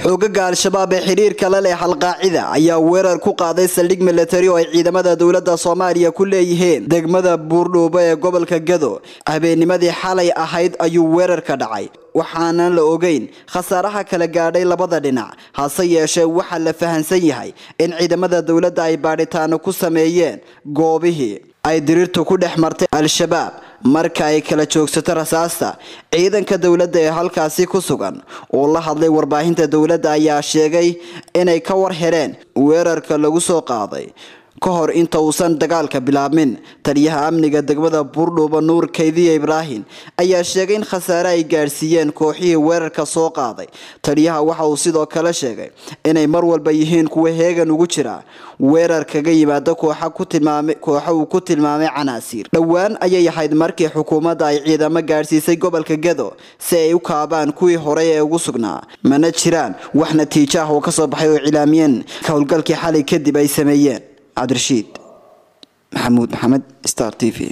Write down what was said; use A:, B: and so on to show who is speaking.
A: xoogaga al-shabaab ee xidhiirka la leh alqaacida ayaa weerar ku qaaday saldhig milatari oo ay ciidamada dowlada soomaaliya ku leeyihiin degmada buurdhuubo ee gobolka gado habeennimadii xalay ahayd ayuu weerarka dhacay waxaanan la ogeyn khasaaraha kala gaadhay labada dhinac hase yeeshee waxaa la fahansan yahay in ciidamada dowladda ay baadhitaano ku sameeyeen goobihii ay diriirtu ku dhex martay al-shabaab marka ay kala joogsato rasaasta ciidanka dowladda ee halkaasi ku sugan oo la hadlay warbaahinta dowladda ayaa sheegay inay ka war heleen weerarka lagu soo qaaday ka hor inta uusan dagaalka bilaabmin taliyaha amniga degmada buurdhuuba nuur kaydiya ibraahim ayaa sheegay in khasaare ay gaadhsiiyeen kooxihii weerarka soo qaaday taliyaha waxa uu sidoo kale sheegay inay mar walba yihiin kuwa heegan ugu jira weerar kaga yimaada kooxa uu ku tilmaamay canaasiir dhowaan ayay ahayd markii xukuumadda ay ciidamo gaadhsiisay gobolka gado si ay u kaabaan kuwii horey ee ugu sugnaa mana jiraan wax natiijo ah oo kasoo baxay oo cilaamiyeen howlgalkii xalay kadib ay sameeyeen cabdirashiid maxamuud maxamed star t v